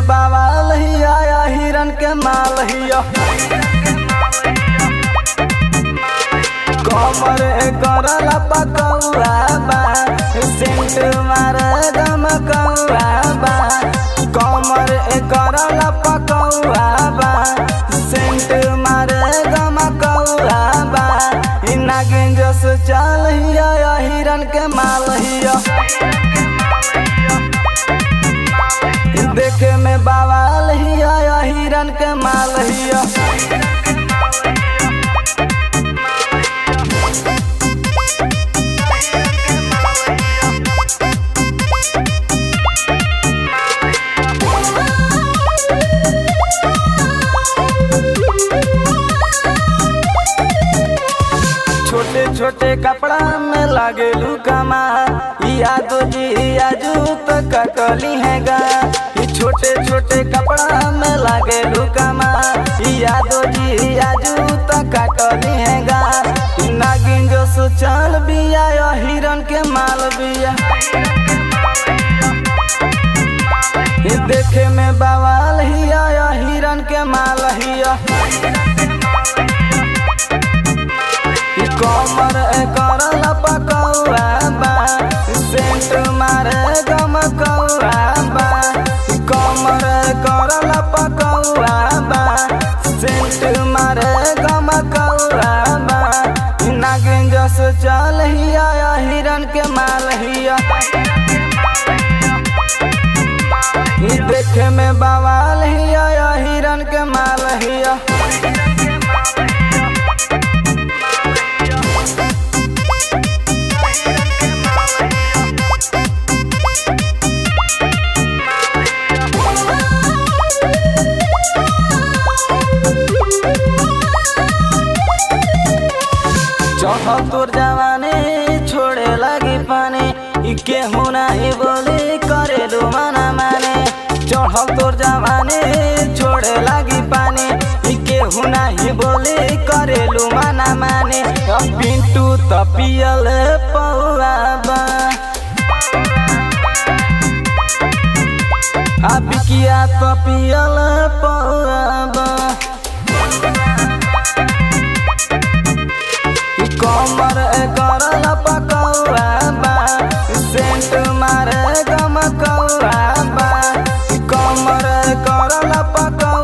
बवाल हिया या हिरन के माल हिया कमर करल पकौआ बा सेंट मार गम कौआ बा कमर करल पकौआ बा सेंट मार गम कौआ बा इ नागिन जस चाल हिया या हिरन के माल हिया देखे में बवाल हिया या हिरन के माल हिया छोटे छोटे कपड़ा में लागे लुकमा यादो जी आजू तो कटली है गा ई छोटे छोटे कपड़ा में लागे लुकमा यादो जी आजू तो कटली है गा ई नागिन जो सुचल बिया या हिरन के माल बिया ई देखे में बवाल हिया या हिरन के माल हिया कमर करल पकौआ बा सेंट मारे गम कौआ बा कमर करल पकौआ बा सेंट मारे गम कौआ बा नागिन जस चल हिया या हिरन के माल हिया ई देखे में बवाल हिया या हिरन के माल हिया चढ़ल तोर जवानी छोड़े लगी पानी ई केहू नाही बोली करे दो माना माने चढ़ल तोर जवानी छोड़े लगी पानी ई केहू नाही बोली करे लो माना माने अब पिंटू त पियल पौआ बा आ बिकिया त पियल पौआ बा कमर करल पकौआ बा सेंट मारे गम कौआ बा कमर करल पकौआ